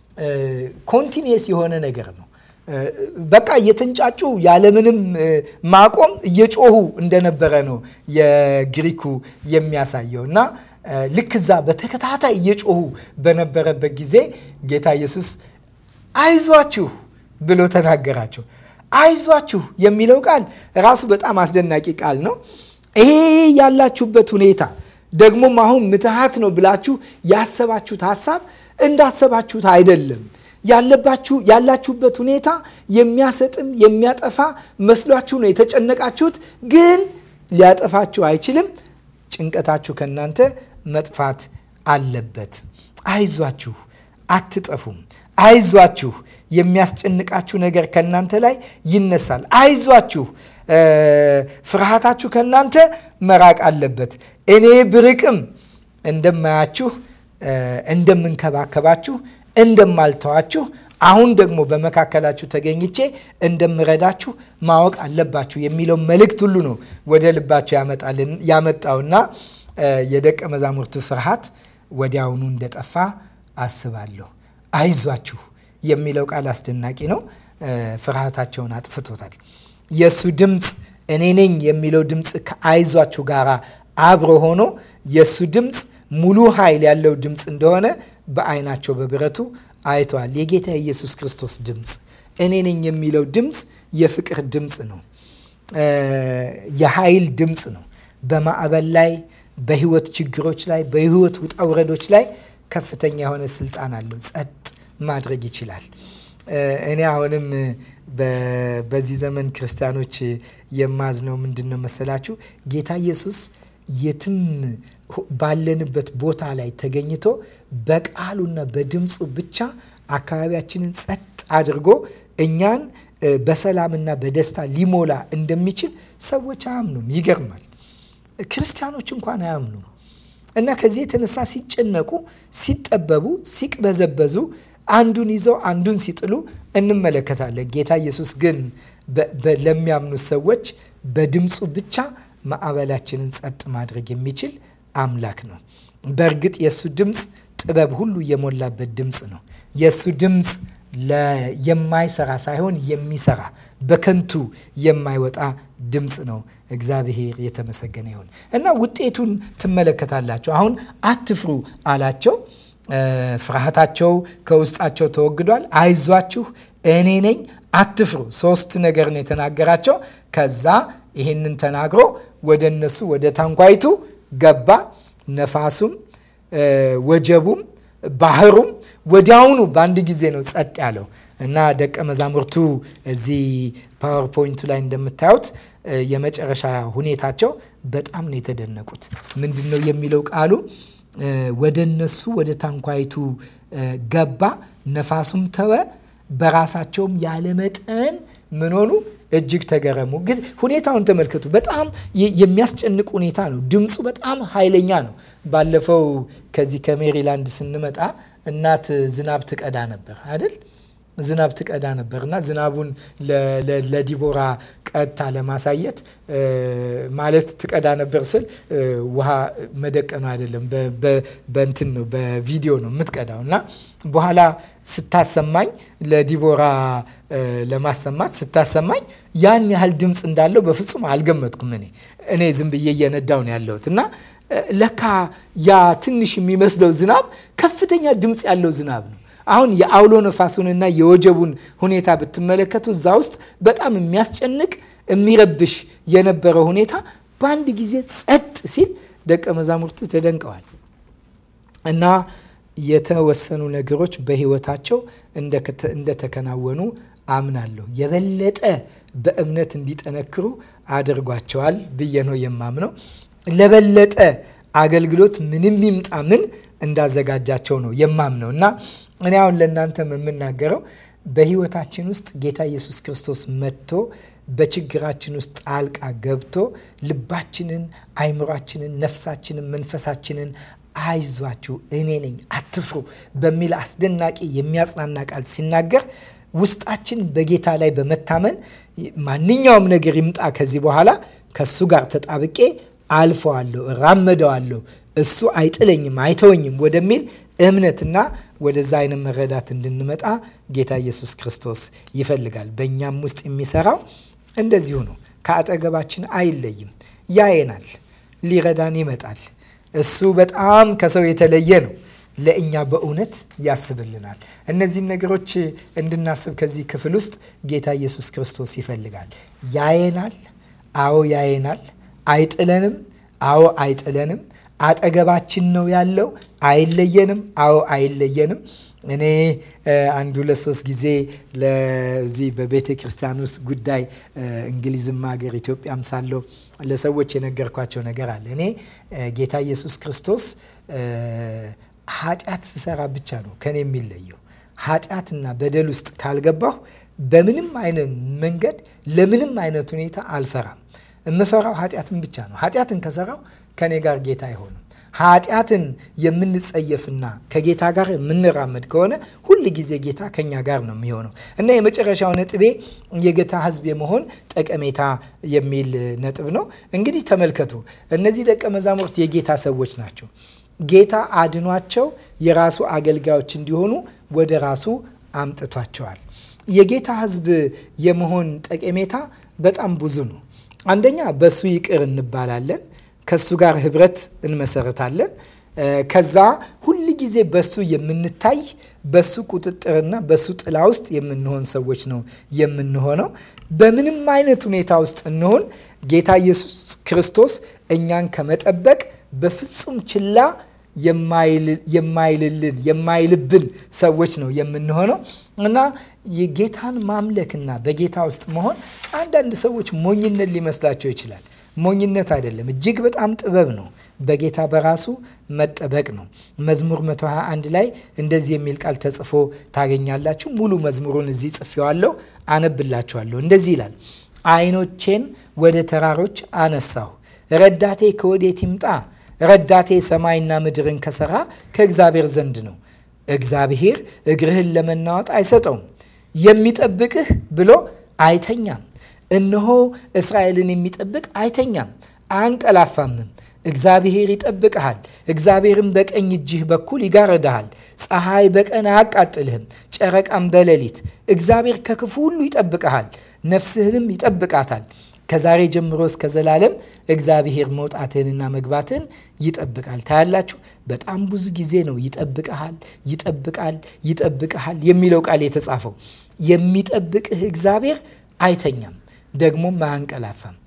A: ኮንቲኒየስ የሆነ ነገር ነው። በቃ እየተንጫጩ ያለምንም ማቆም እየጮሁ እንደነበረ ነው የግሪኩ የሚያሳየው እና ልክ እዛ በተከታታይ እየጮሁ በነበረበት ጊዜ ጌታ ኢየሱስ አይዟችሁ ብሎ ተናገራቸው። አይዟችሁ የሚለው ቃል ራሱ በጣም አስደናቂ ቃል ነው። ይሄ ያላችሁበት ሁኔታ ደግሞም አሁን ምትሃት ነው ብላችሁ ያሰባችሁት ሀሳብ እንዳሰባችሁት አይደለም። ያለባችሁ ያላችሁበት ሁኔታ የሚያሰጥም የሚያጠፋ መስሏችሁ ነው የተጨነቃችሁት፣ ግን ሊያጠፋችሁ አይችልም። ጭንቀታችሁ ከእናንተ መጥፋት አለበት። አይዟችሁ፣ አትጠፉም። አይዟችሁ፣ የሚያስጨንቃችሁ ነገር ከእናንተ ላይ ይነሳል። አይዟችሁ፣ ፍርሃታችሁ ከእናንተ መራቅ አለበት። እኔ ብርቅም እንደማያችሁ፣ እንደምንከባከባችሁ፣ እንደማልተዋችሁ አሁን ደግሞ በመካከላችሁ ተገኝቼ እንደምረዳችሁ ማወቅ አለባችሁ የሚለው መልእክት ሁሉ ነው ወደ ልባቸው ያመጣውና የደቀ መዛሙርቱ ፍርሃት ወዲያውኑ እንደጠፋ አስባለሁ። አይዟችሁ የሚለው ቃል አስደናቂ ነው። ፍርሃታቸውን አጥፍቶታል። የእሱ ድምፅ እኔ ነኝ የሚለው ድምፅ ከአይዟችሁ ጋር አብሮ ሆኖ የእሱ ድምፅ ሙሉ ኃይል ያለው ድምፅ እንደሆነ በአይናቸው በብረቱ አይተዋል። የጌታ የኢየሱስ ክርስቶስ ድምፅ እኔ ነኝ የሚለው ድምፅ የፍቅር ድምፅ ነው። የኃይል ድምፅ ነው። በማዕበል ላይ፣ በህይወት ችግሮች ላይ፣ በህይወት ውጣ ውረዶች ላይ ከፍተኛ የሆነ ስልጣን አለው። ጸጥ ማድረግ ይችላል። እኔ አሁንም በዚህ ዘመን ክርስቲያኖች የማዝነው ምንድን ነው መሰላችሁ? ጌታ ኢየሱስ የትም ባለንበት ቦታ ላይ ተገኝቶ በቃሉና በድምፁ ብቻ አካባቢያችንን ጸጥ አድርጎ እኛን በሰላምና በደስታ ሊሞላ እንደሚችል ሰዎች አያምኑም። ይገርማል። ክርስቲያኖች እንኳን አያምኑም። እና ከዚህ የተነሳ ሲጨነቁ፣ ሲጠበቡ፣ ሲቅበዘበዙ አንዱን ይዘው አንዱን ሲጥሉ እንመለከታለን። ጌታ ኢየሱስ ግን ለሚያምኑት ሰዎች በድምፁ ብቻ ማዕበላችንን ጸጥ ማድረግ የሚችል አምላክ ነው። በእርግጥ የእሱ ድምፅ ጥበብ ሁሉ የሞላበት ድምፅ ነው። የእሱ ድምፅ የማይሰራ ሳይሆን የሚሰራ በከንቱ የማይወጣ ድምፅ ነው። እግዚአብሔር የተመሰገነ ይሁን እና ውጤቱን ትመለከታላቸው። አሁን አትፍሩ አላቸው። ፍርሃታቸው ከውስጣቸው ተወግዷል። አይዟችሁ እኔ ነኝ፣ አትፍሩ። ሶስት ነገር ነው የተናገራቸው። ከዛ ይህንን ተናግሮ ወደ እነሱ ወደ ታንኳይቱ ገባ። ነፋሱም ወጀቡም ባህሩም ወዲያውኑ በአንድ ጊዜ ነው ጸጥ ያለው እና ደቀ መዛሙርቱ እዚህ ፓወርፖይንቱ ላይ እንደምታዩት የመጨረሻ ሁኔታቸው በጣም ነው የተደነቁት። ምንድን ነው የሚለው ቃሉ? ወደ እነሱ ወደ ታንኳይቱ ገባ፣ ነፋሱም ተወ፣ በራሳቸውም ያለመጠን ምን ሆኑ እጅግ ተገረሙ። ግን ሁኔታውን ተመልከቱ። በጣም የሚያስጨንቅ ሁኔታ ነው። ድምፁ በጣም ኃይለኛ ነው። ባለፈው ከዚህ ከሜሪላንድ ስንመጣ እናት ዝናብ ትቀዳ ነበር አይደል? ዝናብ ትቀዳ ነበር እና ዝናቡን ለዲቦራ ቀጥታ ለማሳየት ማለት ትቀዳ ነበር ስል ውሃ መደቀኑ አይደለም፣ በንትን ነው በቪዲዮ ነው የምትቀዳው እና በኋላ ስታሰማኝ ለዲቦራ ለማሰማት ስታሰማኝ ያን ያህል ድምፅ እንዳለው በፍጹም አልገመትኩም። እኔ እኔ ዝም ብዬ እየነዳው ነው ያለሁት እና ለካ ያ ትንሽ የሚመስለው ዝናብ ከፍተኛ ድምፅ ያለው ዝናብ ነው። አሁን የአውሎ ነፋሱንና የወጀቡን ሁኔታ ብትመለከቱ እዛ ውስጥ በጣም የሚያስጨንቅ የሚረብሽ የነበረ ሁኔታ በአንድ ጊዜ ጸጥ ሲል ደቀ መዛሙርቱ ተደንቀዋል እና የተወሰኑ ነገሮች በሕይወታቸው እንደተከናወኑ አምናለሁ። የበለጠ በእምነት እንዲጠነክሩ አድርጓቸዋል ብዬ ነው የማምነው። ለበለጠ አገልግሎት ምንም ይምጣ ምን እንዳዘጋጃቸው ነው የማምነው እና እኔ አሁን ለእናንተም የምናገረው በህይወታችን ውስጥ ጌታ ኢየሱስ ክርስቶስ መጥቶ በችግራችን ውስጥ ጣልቃ ገብቶ ልባችንን፣ አይምሯችንን፣ ነፍሳችንን፣ መንፈሳችንን አይዟችሁ እኔ ነኝ አትፍሩ በሚል አስደናቂ የሚያጽናና ቃል ሲናገር ውስጣችን በጌታ ላይ በመታመን ማንኛውም ነገር ይምጣ ከዚህ በኋላ ከእሱ ጋር ተጣብቄ አልፈዋለሁ፣ እራመደዋለሁ፣ እሱ አይጥለኝም፣ አይተወኝም ወደሚል እምነትና ወደዛ አይነት መረዳት እንድንመጣ ጌታ ኢየሱስ ክርስቶስ ይፈልጋል። በእኛም ውስጥ የሚሰራው እንደዚሁ ነው። ከአጠገባችን አይለይም፣ ያየናል፣ ሊረዳን ይመጣል። እሱ በጣም ከሰው የተለየ ነው። ለእኛ በእውነት ያስብልናል። እነዚህን ነገሮች እንድናስብ ከዚህ ክፍል ውስጥ ጌታ ኢየሱስ ክርስቶስ ይፈልጋል። ያየናል፣ አዎ ያየናል። አይጥለንም፣ አዎ አይጥለንም። አጠገባችን ነው ያለው። አይለየንም፣ አዎ አይለየንም። እኔ አንድ ሁለት ሶስት ጊዜ ለዚህ በቤተ ክርስቲያን ውስጥ ጉዳይ እንግሊዝም ሀገር ኢትዮጵያም ሳለው ለሰዎች የነገርኳቸው ነገር አለ። እኔ ጌታ ኢየሱስ ክርስቶስ ኃጢአት ስሰራ ብቻ ነው ከኔ የሚለየው። ኃጢአትና በደል ውስጥ ካልገባሁ በምንም አይነት መንገድ ለምንም አይነት ሁኔታ አልፈራም። የምፈራው ኃጢአትን ብቻ ነው። ኃጢአትን ከሰራው ከኔ ጋር ጌታ አይሆንም። ኃጢአትን የምንጸየፍና ከጌታ ጋር የምንራመድ ከሆነ ሁል ጊዜ ጌታ ከኛ ጋር ነው የሚሆነው እና የመጨረሻው ነጥቤ የጌታ ሕዝብ የመሆን ጠቀሜታ የሚል ነጥብ ነው። እንግዲህ ተመልከቱ፣ እነዚህ ደቀ መዛሙርት የጌታ ሰዎች ናቸው። ጌታ አድኗቸው የራሱ አገልጋዮች እንዲሆኑ ወደ ራሱ አምጥቷቸዋል። የጌታ ሕዝብ የመሆን ጠቀሜታ በጣም ብዙ ነው። አንደኛ በሱ ይቅር እንባላለን። ከሱ ጋር ህብረት እንመሰረታለን። ከዛ ሁል ጊዜ በሱ የምንታይ በሱ ቁጥጥርና በሱ ጥላ ውስጥ የምንሆን ሰዎች ነው የምንሆነው። በምንም አይነት ሁኔታ ውስጥ እንሆን ጌታ ኢየሱስ ክርስቶስ እኛን ከመጠበቅ በፍጹም ችላ የማይልልን የማይልብን ሰዎች ነው የምንሆነው እና የጌታን ማምለክና በጌታ ውስጥ መሆን አንዳንድ ሰዎች ሞኝነት ሊመስላቸው ይችላል። ሞኝነት አይደለም፣ እጅግ በጣም ጥበብ ነው። በጌታ በራሱ መጠበቅ ነው። መዝሙር 121 ላይ እንደዚህ የሚል ቃል ተጽፎ ታገኛላችሁ። ሙሉ መዝሙሩን እዚህ ጽፌዋለሁ፣ አነብላችኋለሁ። እንደዚህ ይላል፣ ዓይኖቼን ወደ ተራሮች አነሳሁ፣ ረዳቴ ከወዴት ይምጣ? ረዳቴ ሰማይና ምድርን ከሰራ ከእግዚአብሔር ዘንድ ነው። እግዚአብሔር እግርህን ለመናወጥ አይሰጠውም፣ የሚጠብቅህ ብሎ አይተኛም። እነሆ እስራኤልን የሚጠብቅ አይተኛም አያንቀላፋምም። እግዚአብሔር ይጠብቅሃል። እግዚአብሔርም በቀኝ እጅህ በኩል ይጋረድሃል። ፀሐይ በቀን አያቃጥልህም፣ ጨረቃም በሌሊት። እግዚአብሔር ከክፉ ሁሉ ይጠብቅሃል፣ ነፍስህንም ይጠብቃታል። ከዛሬ ጀምሮ እስከ ዘላለም እግዚአብሔር መውጣትህንና መግባትህን ይጠብቃል። ታያላችሁ። በጣም ብዙ ጊዜ ነው ይጠብቀሃል፣ ይጠብቃል፣ ይጠብቀሃል የሚለው ቃል የተጻፈው። የሚጠብቅህ እግዚአብሔር አይተኛም፣ ደግሞም አያንቀላፋም።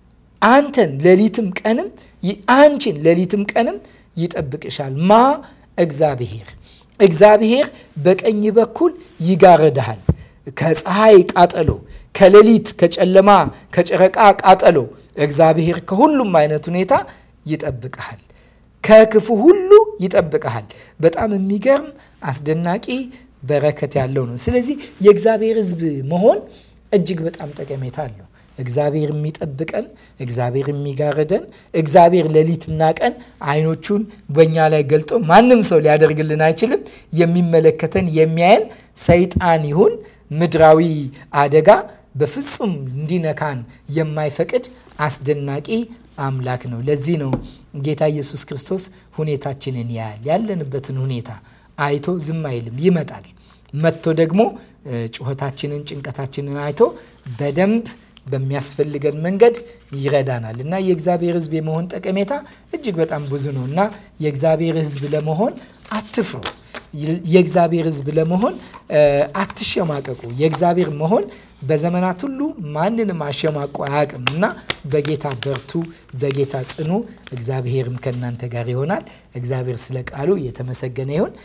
A: አንተን ሌሊትም ቀንም አንቺን ሌሊትም ቀንም ይጠብቅሻል። ማ እግዚአብሔር እግዚአብሔር በቀኝ በኩል ይጋረድሃል ከፀሐይ ቃጠሎ ከሌሊት ከጨለማ ከጨረቃ ቃጠሎ እግዚአብሔር ከሁሉም አይነት ሁኔታ ይጠብቀሃል። ከክፉ ሁሉ ይጠብቀሃል። በጣም የሚገርም አስደናቂ በረከት ያለው ነው። ስለዚህ የእግዚአብሔር ሕዝብ መሆን እጅግ በጣም ጠቀሜታ አለው። እግዚአብሔር የሚጠብቀን፣ እግዚአብሔር የሚጋርደን፣ እግዚአብሔር ሌሊትና ቀን አይኖቹን በእኛ ላይ ገልጦ ማንም ሰው ሊያደርግልን አይችልም። የሚመለከተን የሚያየን ሰይጣን ይሁን ምድራዊ አደጋ በፍጹም እንዲነካን የማይፈቅድ አስደናቂ አምላክ ነው። ለዚህ ነው ጌታ ኢየሱስ ክርስቶስ ሁኔታችንን ያያል። ያለንበትን ሁኔታ አይቶ ዝም አይልም፣ ይመጣል። መጥቶ ደግሞ ጩኸታችንን፣ ጭንቀታችንን አይቶ በደንብ በሚያስፈልገን መንገድ ይረዳናል እና የእግዚአብሔር ሕዝብ የመሆን ጠቀሜታ እጅግ በጣም ብዙ ነው እና የእግዚአብሔር ሕዝብ ለመሆን አትፍሩ። የእግዚአብሔር ሕዝብ ለመሆን አትሸማቀቁ። የእግዚአብሔር መሆን በዘመናት ሁሉ ማንንም አሸማቆ አያውቅም እና በጌታ በርቱ፣ በጌታ ጽኑ። እግዚአብሔርም ከእናንተ ጋር ይሆናል። እግዚአብሔር ስለ ቃሉ የተመሰገነ ይሁን።